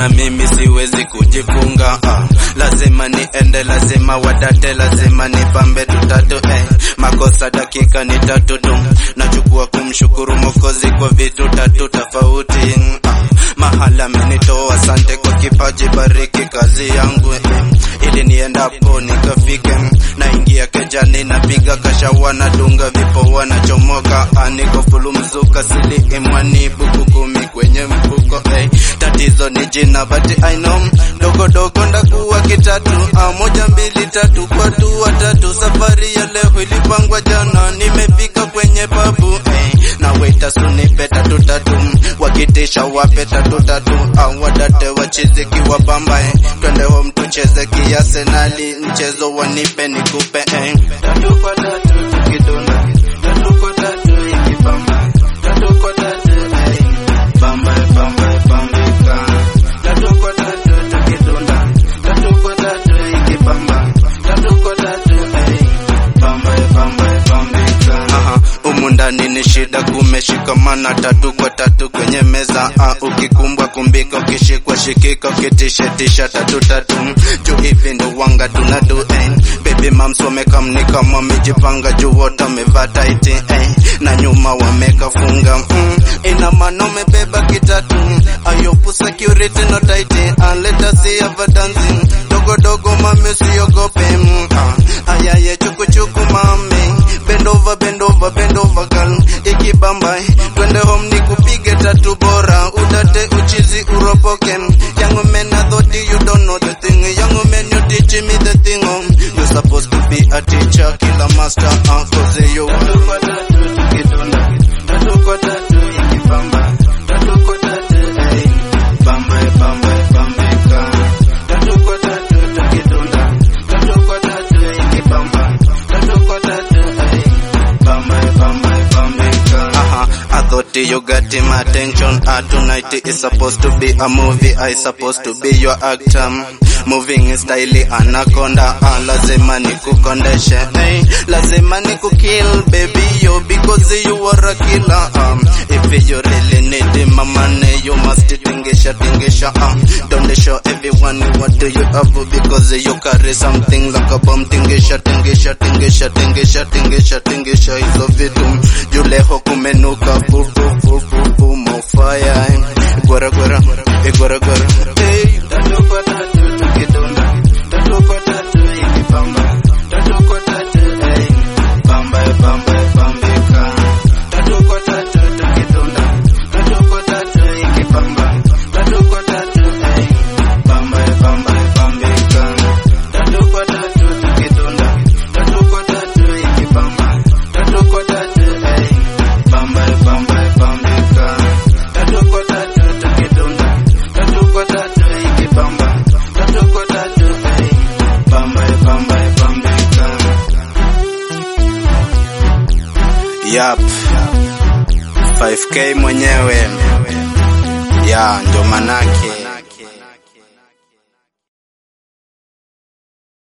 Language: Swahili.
na mimi siwezi kujifunga ah. Lazima niende, lazima wadate, lazima nipambe tutatu eh. Makosa dakika ni tatu tu, nachukua kumshukuru Mwokozi kwa vitu tatu tofauti ah. Mahala amenitoa, asante kwa kipaji, bariki kazi yangu eh. Ili niendapo nikafike, naingia kejani, napiga kashawa, nadunga vipoa, nachomoka ah, niko fulu mzuka, sili imwani, buku kumi kwenye mfuko eh. Tatizo ni jina but I know dogo dogo ndakuwa kitatu ah, moja mbili tatu kwa tu watatu. Safari ya leo ilipangwa jana, nimefika kwenye babu eh. na waita sunipe tatu tatu, wakitisha wape tatu tatu au wadate wachiziki wa bamba eh. Twende home tucheze kiasenali, mchezo wanipe nikupe eh. Tatu kwa tatu tukidunda, tatu kwa tatu ikibamba, tatu kwa tatu eh. Bamba bamba bambika, tatu kwa tatu tukidunda, tatu kwa tatu ikibamba, tatu kwa tatu eh. Bamba bamba bambika. Aha, umu ndani ni shida, kumeshikamana tatu kwa tatu kwenye meza ah, ukikumbwa kumbika, ukishikwa shikika, ukitishetisha tatu tatu juu hivi ndo wanga tunadu eh. Baby mams wamekam kama wamejipanga juu wote wamevaa tight eh. na nyuma wamekafunga mm. ina maana umebeba kitatu ayopu security no tight and let us see have dancing dogo dogo mami usiogope mm. ah. ayaye chuku chuku mami bend over bend over bend over girl ikibamba twende home nikupige tatu bora utate uchizi uropoke young man I thought you don't know the thing young man you teach me the thing um. you supposed to be a teacher killer master uh, cause you tatu kwa tatu tukidunda tatu kwa tatu ikibamba tatu kwa tatu eh. bamba bamba bambika tatu kwa tatu tukidunda tatu kwa tatu ikibamba tatu kwa tatu eh. bamba bamba bambika aha I thought you got him attention ah, tonight is supposed to be a movie I supposed to be your actor moving style anaconda ah, lazima nikukondeshe hey, lazima nikukill baby yo because you are a killer um, if you really need my money you must tingisha tingisha um, don't show everyone what do you have because you carry something like a bomb tingisha tingisha tingisha tingisha tingisha tingisha hizo vitu juleho kumenuka fu fu fu fu fu mofaya gwara gwara eh, gwara gwara hey, tatu kwa tatu tukidunda tatu kwa tatu ikipamba tatu kwa tatu hey, bamba bamba bambika tatu kwa tatu tukidunda tatu kwa tatu ikipamba tatu kwa tatu hey, bamba bamba bambika tatu kwa tatu tukidunda tatu kwa tatu ikipamba tatu kwa tatu hey, bamba bamba bambika tatu kwa tatu tukidunda tatu kwa tatu ikipamba tatu kwa tatu hey, bamba bamba bambika Yap 5k mwenyewe ya ndo manake